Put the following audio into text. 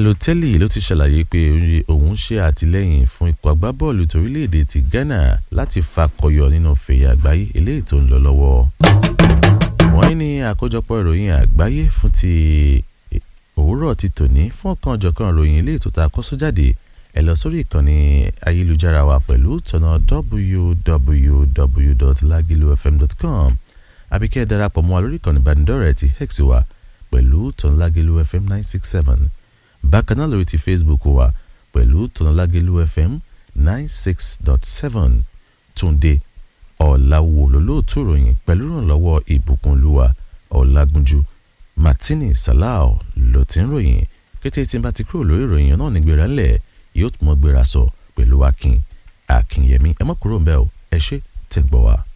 Balotelli ló ti ṣàlàyé pé òun ṣe àtìlẹ́yìn fún ikọ̀ agbábọ́ọ̀lù torílẹ̀-èdè ti Ghana láti fakọyọ nínú fèyí àgbáyé eléyìí tó ń lọ lọ́wọ́. wọ́n ní àkójọpọ̀ ìròyìn àgbáyé fún ti òwúrọ̀ ti tòní fún ọ̀kan ọ̀jọ̀kan ìròyìn eléyìí tó ta kọ́sọ́ jáde ẹ lọ sórí ìkànnì ayélujára wa pẹ̀lú tọ̀nà www.lagilufm.com àbí kẹ́ ẹ darapọ̀ mọ́ wa lórí ìkànnì ìbánidọ́rẹ̀ẹ́ ti hex wa pẹ̀lú tọ̀nlágẹ̀lú fm nine six seven bákan náà lórí ti facebook wa pẹ̀lú tọ̀nlágẹ̀lú fm nine six dot seven túnde ọ̀làwò lólóòtú ìròyìn pẹ̀lú ìrànlọ́wọ́ ìbùkúnlúwa ọ̀làgúnjú martini salau ló ti ń ròyìn kété tí n bá ti kúrò lórí ìròyìn náà nígbèrè ńlẹ̀ yóò tún mọ́ gbéra sọ pẹ̀lú akin akínyẹmí ẹ mọ́ kúrò ń bẹ́ẹ̀ o ẹ ṣé tẹ̀ ń gbọ́ wa.